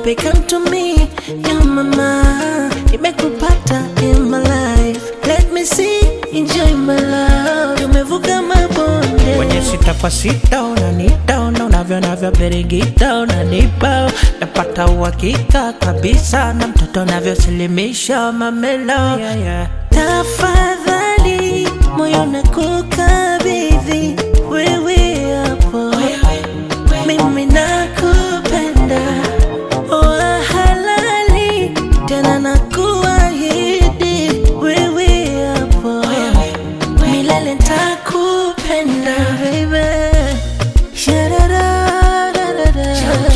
baby come to me ya mama nimekupata in my life let me see enjoy my love tumevuka mabonde kwenye sita kwa sita unanita una unavyo navyo birigita unanipa napata uhakika kabisa na mtoto navyosilimisha mamelo yeah, yeah. tafadhali moyo nakukabidhi wewe hapo mimi nakupenda wa halali tena nakuahidi wewe hapo milele ntakupenda baby Sha-da-da-da-da-da.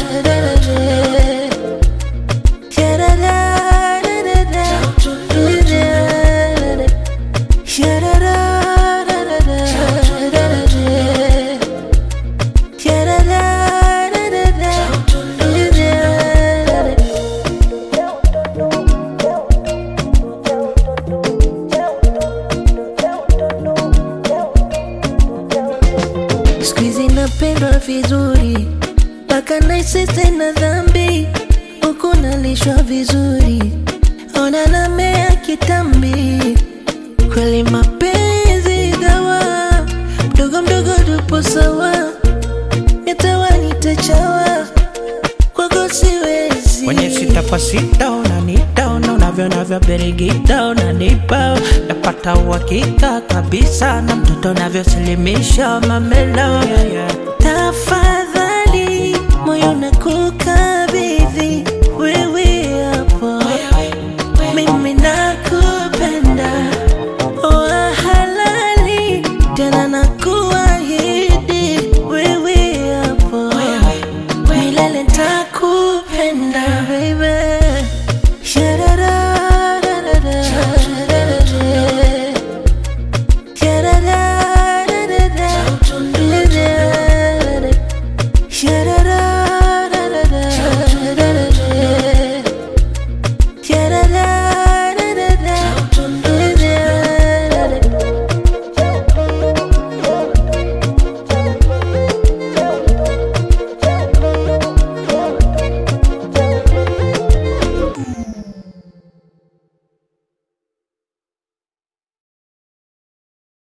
Sha-da-da-da-da-da. Sha-da-da-da-da-da. Sha-da-da-da-da-da. Siku hizi napendwa vizuri mpaka naisi tena dhambi huku nalishwa vizuri ona namea kitambi kweli mapenzi dawa mdogo mdogo tupo sawa nitawa nitachawa kwako siwezi kwenye sita kwa sita unanita una unavyo navyo birigita unanipa napata uhakika kabisa na mtoto navyosilimisha mamelo yeah, yeah. tafadhali moyo nakuka